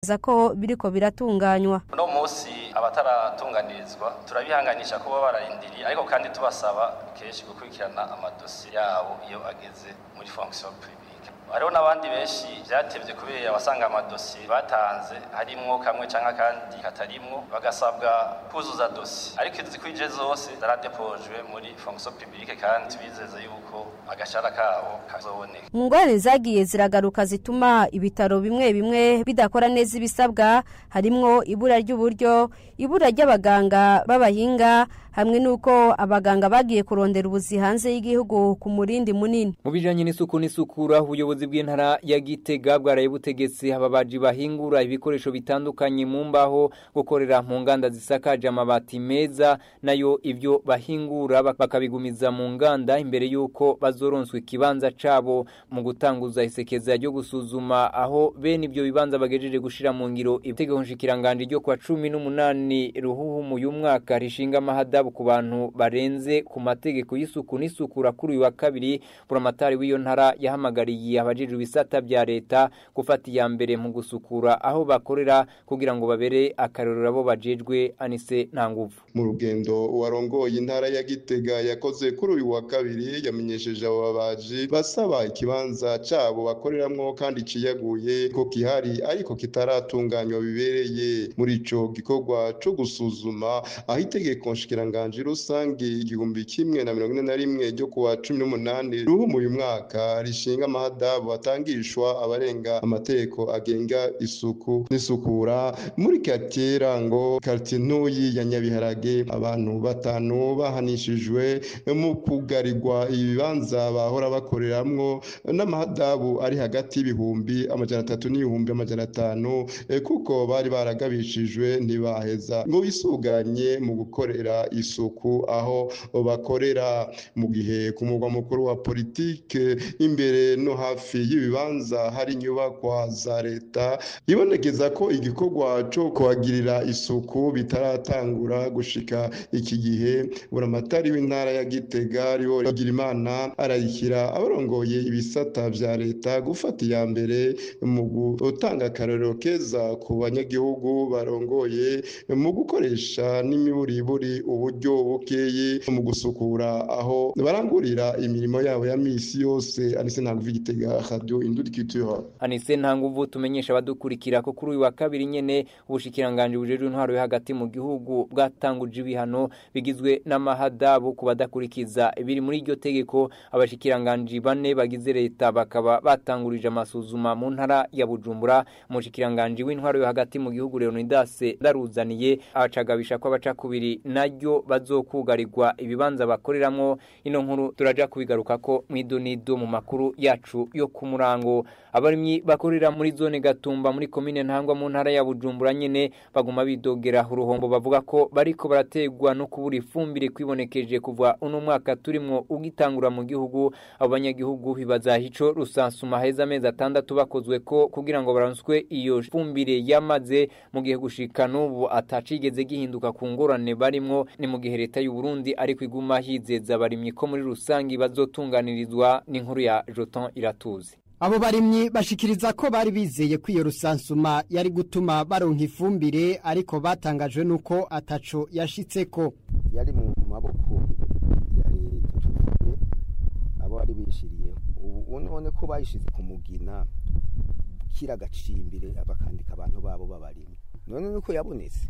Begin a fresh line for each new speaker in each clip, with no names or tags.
bemeza ko biriko biratunganywa
uno munsi abataratunganirizwa turabihanganisha kuba bararindiriye ariko kandi tubasaba kenshi gukurikirana amadosiye yabo iyo ageze muri fonction publique hariho n'abandi benshi byatevye kubera abasanga amadosiye batanze harimwo kamwe canke akandi katarimwo bagasabwa kuzuza dosiye ariko izikwije zose zaradepojwe muri fonction publique kandi tubizeze yuko agashara kabo kazoboneka
mu ngorane zagiye ziragaruka zituma ibitaro bimwe bimwe bidakora neza ibisabwa harimwo ibura ry'uburyo ibura ry'abaganga b'abahinga hamwe n'uko abaganga bagiye kurondera ubuzi hanze y'igihugu ku murindi munini
mu bijanye n'isuku n'isukura ubuyobozi bw'intara ya Gitega bwaraye butegetse ababaji bahingura ibikoresho bitandukanye mu mbaho gukorera mu nganda zisakaje amabati meza nayo ibyo bahingura bakabigumiza mu nganda imbere y'uko bazoronswa ikibanza cabo mu gutanguza isekeza ryo gusuzuma aho bene ibyo bibanza bagejeje gushira mu ngiro itegeko nshikiranganje ryo kwa cumi n'umunani ruhuhu uyu mwaka rishinga amahadabu ku bantu barenze ku mategeko y'isuku n'isukura kuri uyu wa kabiri buramatari w'iyo ntara yahamagariye abajejwe ibisata bya leta gufata iya mbere mu gusukura aho bakorera kugira ngo babere akarorero abo bajejwe anise nta nguvu
mu rugendo warongoye intara ya Gitega yakoze kuri uyu wa kabiri yamenyesheje abo babaji basaba ikibanza cabo bakoreramwo kandi ciyaguye ko kihari ariko kitaratunganywa bibereye muri ico gikorwa co gusuzuma aho itegeko nshikiranganje rusange igihumbi kimwe na mirongo ine na rimwe ryo kuwa cumi n'umunani ruhumu uyu mwaka rishinga amahadabu atangishwa abarenga amategeko agenga isuku n'isukura muri quartier rango quartier ntoyi ya Nyabiharage abantu batanu bahanishijwe mu kugarirwa ibibanza bahora bakoreramwo n'amahadabu ari hagati y'ibihumbi amajana atatu n'ibihumbi amajana atanu kuko bari baragabishijwe ntibaheza ngo bisuganye mu gukorera isuku aho bakorera mu gihe ku mugwa mukuru wa politike imbere no hafi y'ibibanza hari inyubakwa za leta ibonekeza ko igikorwa cyo kuhagirira isuku bitaratangura gushika iki gihe buramatari w'intara ya Gitega ariwo Bigirimana arayikira abarongoye ibisata vya leta gufata iya mbere mu gutanga akarorero keza ku banyagihugu barongoye mu gukoresha n'imiburiburi uburyo bukeye mu gusukura aho barangurira imirimo yabo ya misi yose anise ntabwo igitega radio indurikitura
anise nta nguvu tumenyesha abadukurikira ko kuri uyu wa kabiri nyene ubushikiranganje bujejwe intwaro yo hagati mu gihugu bwatanguje ibihano bigizwe n'amahadabu ku badakurikiza ibiri muri iryo tegeko abashikiranganje bane bagize leta bakaba batangurije amasuzuma mu ntara ya Bujumbura umushikiranganje w'intwaro yo hagati mu gihugu Leonidas ndaruzaniye abacagabisha ko abaca kubiri naryo bazokugarirwa ibibanza bakoreramwo ino nkuru turaja kubigaruka ko mwidonido mu makuru yacu yo ku murango abarimyi bakorera muri zone gatumba muri komine ntangwa mu ntara ya Bujumbura nyene baguma bidogera uruhombo bavuga ko bariko barategwa no kubura ifumbire kwibonekeje kuva uno mwaka turimwo ugitangura mu gihugu abo banyagihugu bibaza hico rusansuma heza amezi atandatu bakozwe ko kugira ngo baronswe iyo fumbire yamaze mu gihe gushika n'ubu atacigeze gihinduka ku ngorane barimwo ni mu gihe leta y'u Burundi ariko iguma hizeza abarimyi ko muri rusangi bazotunganirizwa n'inkuru ya Joton Iratuzi
Abo barimyi bashikiriza ko bari bizeye ko iyo rusansuma yari gutuma baronka ifumbire ariko batangajwe nuko ataco yashitseko
yari mu maboko ya leta tuvuye abo bari bishiriye ubu none ko bayishize ku mugina kira gacimbire bakandika abantu babo babarimye none nuko yabonetse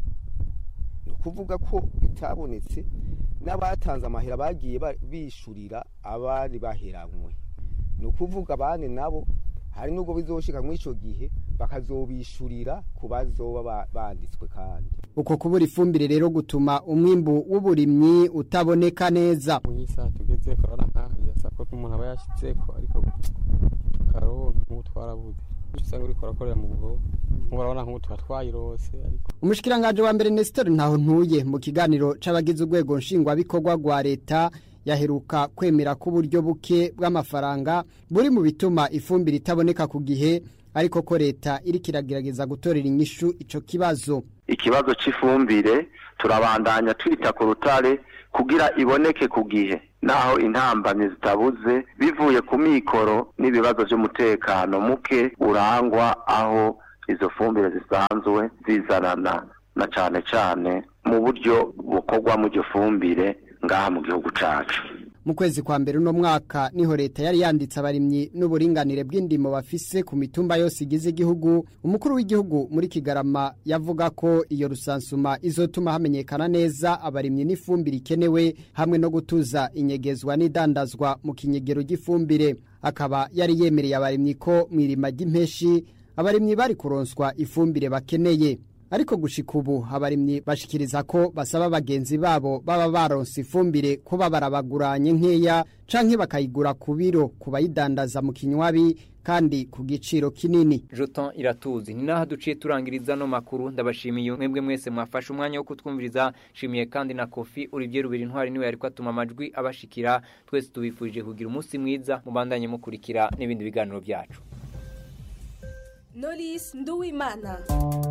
ni ukuvuga ko itabonetse n'abatanze amahera bagiye bishurira abari baheranywe ni ukuvuga abandi nabo hari n'ubwo bizoshika muri icyo gihe bakazobishurira ku bazoba banditswe kandi
uko kubura ifumbire rero gutuma umwimbu w'uburimyi utaboneka neza
mu isaha tugeze korona nkaho birasa ko umuntu aba yashyitseko ariko tukaronka nk'ubu twarabuze usanga uriko urakorera mu bugo urabona nk'ubu tuba twayirose ariko
umushikiranganje wa mbere Nestor ntaho ntuye mu kiganiro c'abagize urwego nshingwabikorwa rwa leta yaheruka kwemera ko uburyo buke bw'amafaranga buri mu bituma ifumbire itaboneka ku gihe ariko ko leta iri kiragerageza gutorera inyishu ico kibazo
ikibazo cy'ifumbire turabandanya twita ku rutare kugira iboneke ku gihe naho intambamyi zitabuze bivuye ku mikoro n'ibibazo by'umutekano muke urangwa aho izo fumbire zisanzwe zizanana na cane cane mu buryo bukorwamo iryo fumbire ngaha mu gihugu cacu
mu kwezi kwa mbere uno mwaka niho leta yari yanditse abarimyi n'uburinganire bw'indimo bafise ku mitumba yose igize igihugu umukuru w'igihugu muri kigarama yavuga ko iyo rusansuma izotuma hamenyekana neza abarimyi n'ifumbire ikenewe hamwe no gutuza inyegezwa n'idandazwa mu kinyegero ry'ifumbire akaba yari yemereye abarimyi ko mu irima ry'impeshi abarimyi bari kuronswa ifumbire bakeneye ariko gushika ubu abarimyi bashikiriza ko basaba bagenzi babo baba baronse ifumbire kuba barabaguranye nkeya canke bakayigura ku biro ku bayidandaza mu kinywabi kandi ku giciro kinini
Joton iratuzi ni naho duciye turangiriza no makuru ndabashimiye mwebwe mwese mwafashe umwanya wo kutwumviriza shimiye kandi na Kofi Olivier Rubiri ntwari niwe yariko atuma amajwi abashikira twese tubifurije kugira umunsi mwiza mubandanye mukurikira n'ibindi biganiro byacu
Knowless Nduwimana